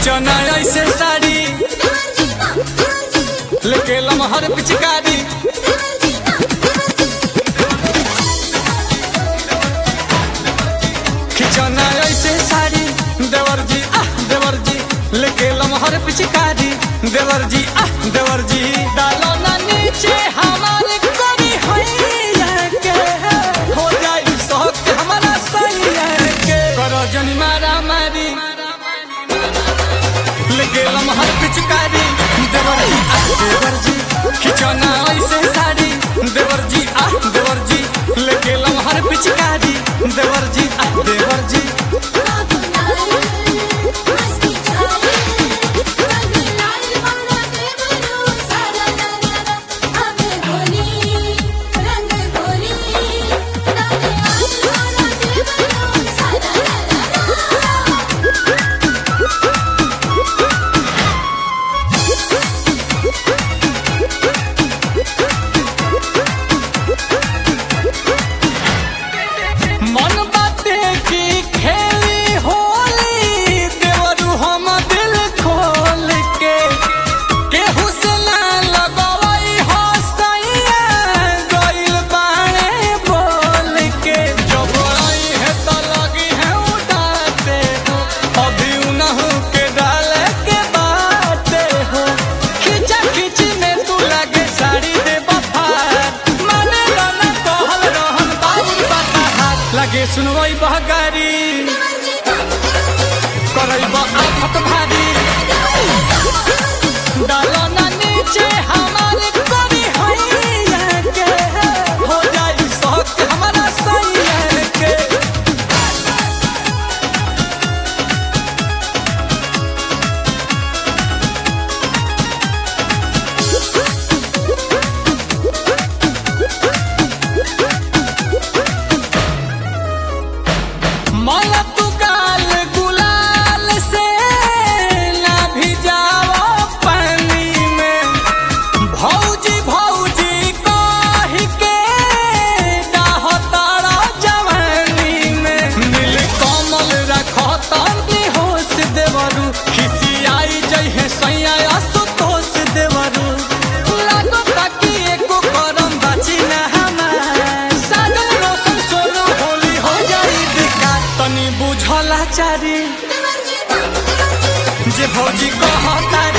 खिचौना ऐसे साड़ी लेके लमहर पिचकारी खिचौना ऐसे साड़ी देवर जी आह देवर जी लेके लमहर पिचकारी देवर जी आह देवर जी डालो ना नीचे हमारे करी हैया के हो जाई शौक हमारा सैया के करो जनी मारा मारी लेके लमहर पिचकारी देवर जी आह देवर जी खिचौना ऐसे साड़ी देवर जी आह देवर जी लेके लमहर पिचकारी देवर जी आह देवर जी मन बाते की खेली होली देवरू हम दिल खोल के केहू से ना लगवई हो सैया गइल बाणे बोल के जब आई है तो लगी है उड़ाते हो अभी उनहु के डाले के बाते हो खिचा खिची में तू लगे साड़ी दे बफार माने रन कहल रहन बाबू बता लगे सुनवई बहगारी करैब आफत भारी डालो ना नीचे हमारे करी हैया के हो जाई शौक हमारा सैया के माला तू गाल गुलाल से ना भिजाओ पानी में भौजी भौजी कह के डाह तारा जवानी में नील कमल रखो तनी होश देवरू खिसियाई जइहे सैया असुतोष देवरू लागो ताकि एको करम बाची ना हमार सागर रोशन सोनो होली हो जाई बेकार तनी बुझला चारी जे भौजी कहता